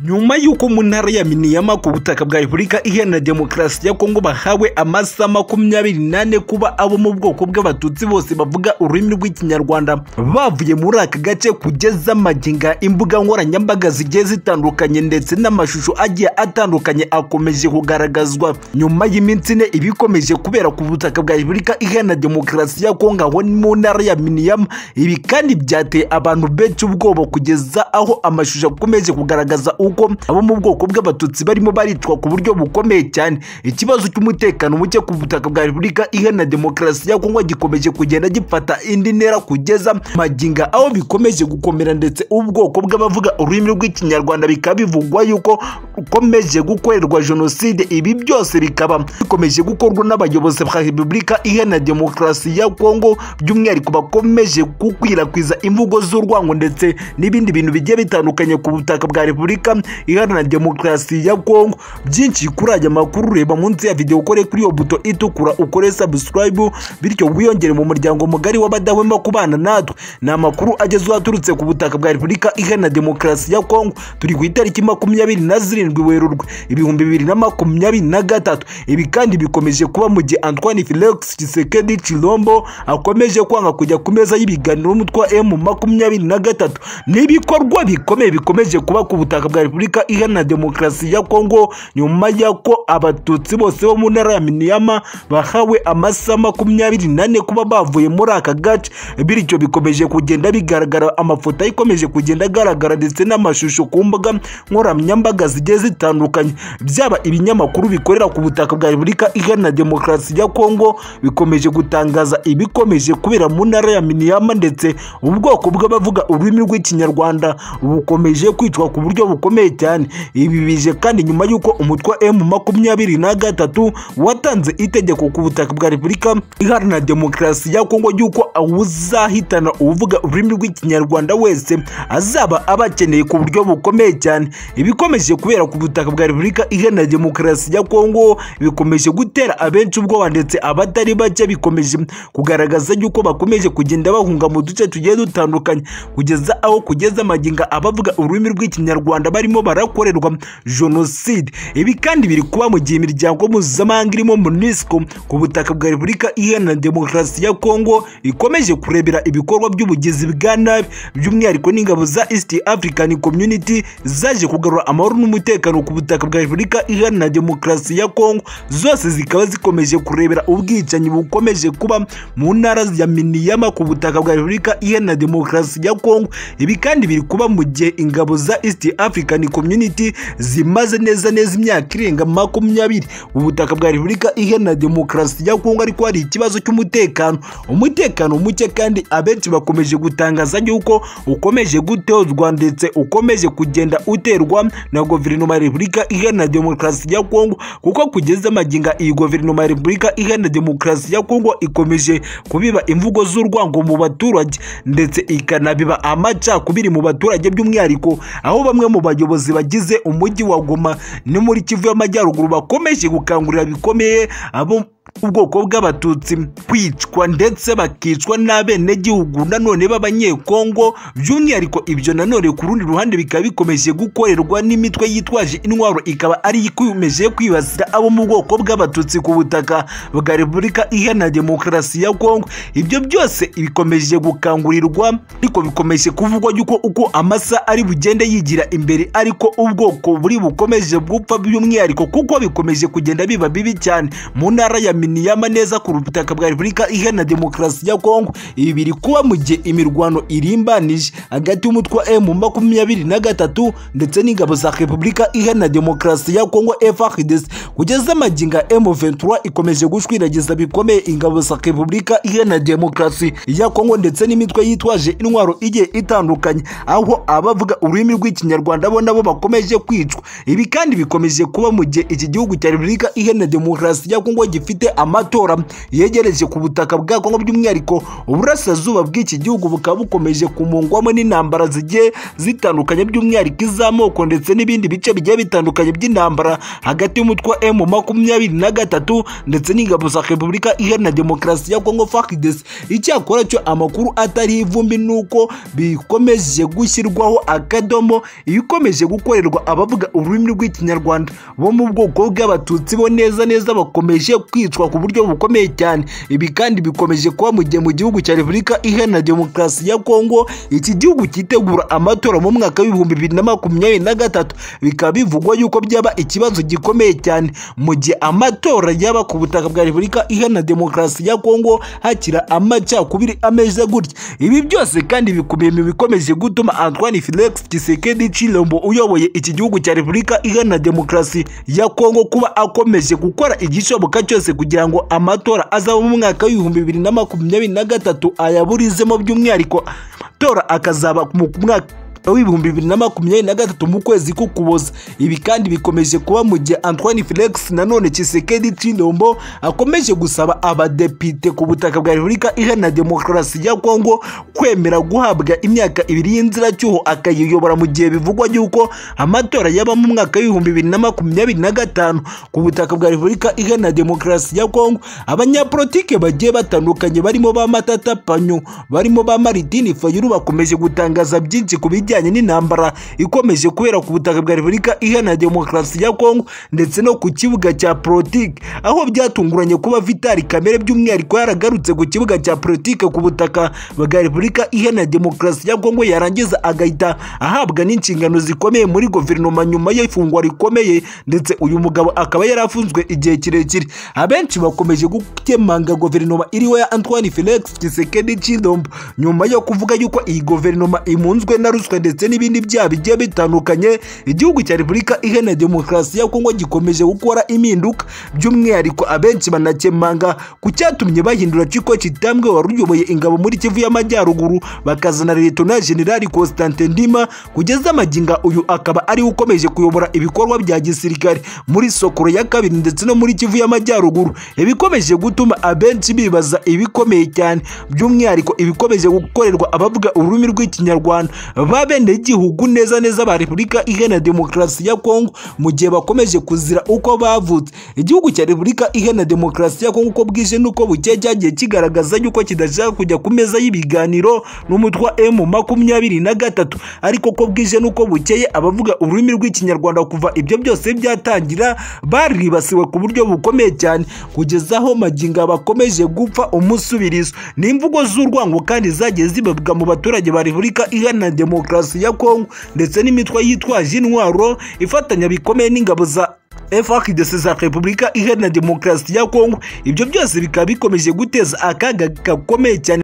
nyuma y'uko mu ntara ya miniyama ku butaka bwa repubulika iharanira demokarasi ya kongo bahawe amasaha makumyabiri n'ane kuba abo mu bwoko bw'abatutsi bose bavuga ururimi rw'ikinyarwanda bavuye muri aka gace kugeza maginga imbuga nkoranyambaga zigiye zitandukanye ndetse n'amashusho agiye atandukanye akomeje kugaragazwa nyuma y'iminsi ine ibikomeje kubera ku butaka bwa repubulika iharanira demokarasi ya kongo aho ni mu ntara ya miniyama ibi kandi byateye abantu benshi ubwoba kugeza aho amashusho akomeje kugaragaza uko abo mu bwoko bw'abatutsi barimo baricwa ku buryo bukomeye cyane ikibazo cy'umutekano muke ku butaka bwa repubulika iharanira demokarasi ya kongo gikomeje kugenda gifata indi ntera kugeza maginga aho bikomeje gukomera ndetse ubwoko bw'abavuga ururimi rw'ikinyarwanda bikaba bivugwa yuko rukomeje gukorerwa jenoside ibi byose bikaba bikomeje gukorwa n'abayobozi ba repubulika iharanira demokarasi ya kongo by'umwihariko bakomeje gukwirakwiza imvugo z'urwango ndetse n'ibindi bintu bigiye bitandukanye ku butaka bwa repubulika iharanira demokarasi ya kongo byinshi kuri aya makuru reba munsi ya videwo ukore kuri iyo buto itukura ukore sabusikarayibu bityo wiyongere mu muryango mugari w'abadahwema kubana natwe ni amakuru agezweho aturutse ku butaka bwa repubulika iharanira demokarasi ya kongo turi ku itariki makumyabiri na zirindwi werurwe ibihumbi bibiri na makumyabiri na gatatu ibi kandi bikomeje kuba mu gihe antoine felix kisekedi cirombo akomeje kwanga kujya ku meza y'ibiganiro n'umutwe wa emu makumyabiri na gatatu ni ibikorwa bikomeye bikomeje kuba ku butaka bwa bwa repubulika iharanira demokarasi ya kongo nyuma y'uko abatutsi bose bo mu ntara ya miniyama bahawe amasaha makumyabiri n'ane kuba bavuye muri aka gace bityo bikomeje kugenda bigaragara amafoto ikomeje kugenda agaragara ndetse n'amashusho ku mbuga nkoranyambaga zigiye zitandukanye byaba ibinyamakuru bikorera ku butaka bwa repubulika iharanira demokarasi ya kongo bikomeje gutangaza ibikomeje kubera mu ntara ya miniyama ndetse ubwoko bw'abavuga ururimi rw'ikinyarwanda bukomeje kwicwa ku buryo bukomeye bukomeye cyane ibi bije kandi nyuma y'uko umutwe wa emu makumyabiri na gatatu watanze itegeko ku butaka bwa repubulika iharanira demokarasi ya kongo ry'uko uzahitana uvuga ururimi rw'ikinyarwanda wese azaba abakeneye ku buryo bukomeye cyane ibikomeje kubera ku butaka bwa repubulika iharanira demokarasi ya kongo bikomeje gutera abenshi ubwoba ndetse abatari bake bikomeje kugaragaza y'uko bakomeje kugenda bahunga mu duce tugiye dutandukanye kugeza aho kugeza amaginga abavuga ururimi rw'ikinyarwanda barimo barakorerwa jenoside ibi kandi biri kuba mu gihe imiryango mpuzamahanga irimo munisco ku butaka bwa repubulika iharanira demokarasi ya kongo ikomeje kurebera ibikorwa by'ubugizi bwa nabi by'umwihariko n'ingabo za east african community zaje kugarura amahoro n'umutekano ku butaka bwa repubulika iharanira demokarasi ya kongo zose zikaba zikomeje kurebera ubwicanyi bukomeje kuba mu ntara ya miniyama ku butaka bwa repubulika iharanira demokarasi ya kongo ibi kandi biri kuba mu gihe ingabo za east african african community zimaze neza neza imyaka irenga makumyabiri ubutaka bwa repubulika iharanira demokarasi ya kongo ariko hari ikibazo cy'umutekano umutekano muke kandi abenshi bakomeje gutangaza yuko ukomeje gutozwa ndetse ukomeje kugenda uterwa na guverinoma ya repubulika iharanira demokarasi ya kongo kuko kugeza maginga iyi guverinoma ya repubulika iharanira demokarasi ya kongo ikomeje kubiba imvugo z'urwango mu baturage ndetse ikanabiba amacakubiri mu baturage by'umwihariko aho bamwe mu bayobozi bagize umujyi wa Goma no muri Kivu y'Amajyaruguru bakomeje gukangurira bikomeye abo ubwoko bw'abatutsi kwicwa ndetse bakicwa n'abenegihugu nanone b'abanyekongo by'umwihariko ibyo nanone ku rundi ruhande bikaba bikomeje gukorerwa n'imitwe yitwaje intwaro ikaba ari ikomeje kwibasira abo mu bwoko bw'abatutsi ku butaka bwa repubulika iharanira demokarasi ya kongo ibyo byose bikomeje gukangurirwa ariko bikomeje kuvugwa yuko uko amasa ari bugende yigira imbere ariko ubwoko buri bukomeje gupfa by'umwihariko kuko bikomeje kugenda biba bibi cyane mu ntara ya miniyama neza ku butaka bwa repubulika iharanira demokarasi ya kongo ibi biri kuba mu gihe imirwano irimbanije hagati y'umutwe wa emu makumyabiri na gatatu ndetse n'ingabo za repubulika iharanira demokarasi ya kongo FARDC kugeza amaginga emu ventura ikomeje gushwiragiza bikomeye ingabo za repubulika iharanira demokarasi ya kongo ndetse n'imitwe yitwaje intwaro igiye itandukanye aho abavuga ururimi rw'ikinyarwanda bo nabo bakomeje kwicwa ibi kandi bikomeje kuba mu gihe iki gihugu cya repubulika iharanira demokarasi ya kongo gifite amatora yegereje ku butaka bwa Kongo by'umwihariko uburasirazuba bw'iki gihugu bukaba bukomeje kumungwamo n'intambara zigiye zitandukanye by'umwihariko iz'amoko ndetse n'ibindi bice bigiye bitandukanye by'intambara hagati y'umutwe wa M makumyabiri na gatatu ndetse n'ingabo za Repubulika Iharanira Demokarasi ya Kongo FARDC icyakora cyo amakuru atari ivumbi nuko bikomeje gushyirwaho akadomo ikomeje gukorerwa abavuga ururimi rw'ikinyarwanda bo mu bwoko bw'abatutsi bo neza neza bakomeje kwicwa ku buryo bukomeye cyane ibi kandi bikomeje kuba mu gihe mu gihugu cya Repubulika Iharanira Demokarasi ya Kongo iki gihugu cyitegura amatora mu mwaka w'ibihumbi bibiri na makumyabiri na gatatu bikaba bivugwa yuko byaba ikibazo gikomeye cyane mu gihe amatora yaba ku butaka bwa Repubulika Iharanira Demokarasi ya Kongo hakira amacakubiri ameze gutya ibi byose kandi bikubiye mu bikomeje gutuma Antoine Felix Tshisekedi Tshilombo uyoboye iki gihugu cya Repubulika Iharanira Demokarasi ya Kongo kuba akomeje gukora igishoboka cyose kugira ngo amatora azaba mu mwaka w'ibihumbi bibiri na makumyabiri na gatatu ayaburizemo by'umwihariko amatora akazaba mu mwaka w'ibihumbi bibiri na makumyabiri na gatatu mu kwezi k'ukuboza ibi kandi bikomeje kuba mu gihe antoine felix nanone kisekedi cilombo akomeje gusaba abadepite ku butaka bwa repubulika iharanira demokarasi ya kongo kwemera guhabwa imyaka ibiri y'inziracyuho akayiyobora mu gihe bivugwa yuko amatora yaba mu mwaka w'ibihumbi bibiri na makumyabiri na gatanu ku butaka bwa repubulika iharanira demokarasi ya kongo abanyapolitike bagiye batandukanye barimo ba matata panyu barimo ba maritini fayulu bakomeje gutangaza byinshi ku bijyanye bijyanye n'intambara ikomeje kubera ku butaka bwa repubulika iharanira demokarasi ya kongo ndetse no ku kibuga cya politike aho byatunguranye kuba vitali kamere by'umwihariko yaragarutse ku kibuga cya politike ku butaka bwa repubulika iharanira demokarasi ya kongo yarangiza agahita ahabwa n'inshingano zikomeye muri guverinoma nyuma y'ifungwa rikomeye ndetse uyu mugabo akaba yarafunzwe igihe kirekire abenshi bakomeje gukemanga guverinoma iriho ya antoine felix tshisekedi tshilombo nyuma yo kuvuga yuko iyi guverinoma imunzwe na ruswa ndetse n'ibindi byaha bigiye bitandukanye igihugu cya repubulika iharanira demokarasi ya kongo gikomeje gukora impinduka by'umwihariko abenshi banakemanga ku cyatumye bahindura ciko kitambwe wari uyoboye ingabo muri kivu y'amajyaruguru bakazana letona generali constantin ndima kugeza amaginga uyu akaba ariwe ukomeje kuyobora ibikorwa bya gisirikare muri sokoro ya kabiri ndetse no muri kivu y'amajyaruguru ibikomeje gutuma abenshi bibaza ibikomeye cyane by'umwihariko ibikomeje gukorerwa abavuga ururimi rw'ikinyarwanda babe abenegihugu neza neza ba repubulika iharanira demokarasi ya kongo mu gihe bakomeje kuzira uko bavutse igihugu cya repubulika iharanira demokarasi ya kongo uko bwije n'uko bukeye cyagiye kigaragaza yuko kidashaka kujya ku meza y'ibiganiro n'umutwe wa emu makumyabiri na gatatu ariko ko bwije n'uko bukeye abavuga ururimi rw'ikinyarwanda kuva ibyo byose byatangira baribasiwe ku buryo bukomeye cyane kugeza aho maginga bakomeje gupfa umusubirizo ni imvugo z'urwango kandi zagiye zibabwa mu baturage ba repubulika iharanira demokarasi ya kongo ndetse n'imitwe yitwaje intwaro ifatanya bikomeye n'ingabo za FARDC za Repubulika Iharanira Demokarasi ya Kongo ibyo byose bikaba bikomeje guteza akaga gakomeye cyane